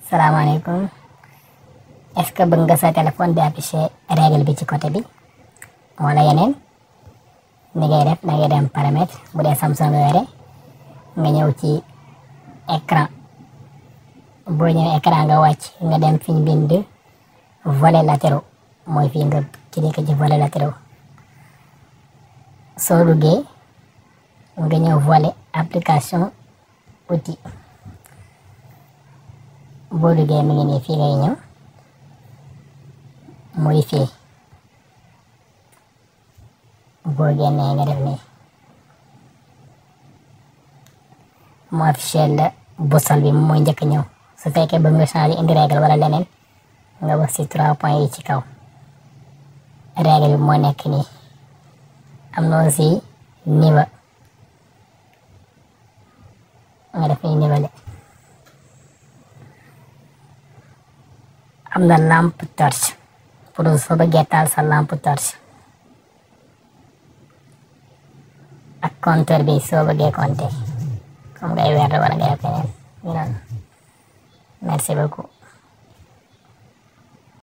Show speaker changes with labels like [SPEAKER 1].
[SPEAKER 1] salaamaaleykum est-ce que bëgg nga sa téléphone di afficher règle bi ci côté bi wala yeneen ni ngay def da ngay dem paramètre bu dee Samsung nga yore nga ñëw ci écran boo ñëwee écran nga wàcc nga dem fi ñu bind volets latéraux mooy fii nga cliquer ci volets latéraux soo duggee nga ñëw volet application outil boo duggee mi ngi nii fii ngay ñëw modifier boo génnee nga def nii mu affiché la boussole bi mooy njëkk ñëw su fekkee bëgg nga changer indi règle wala leneen nga wax ci trois points yi ci kaw règle bi moo nekk nii am na aussi niveau nga def nii niveau am na lampe torche pour soo bëggee taal sa lampe torche ak compteur bi soo bëggee compter comme ngay weer wala ngay keneen ñu noonu merci beaucoup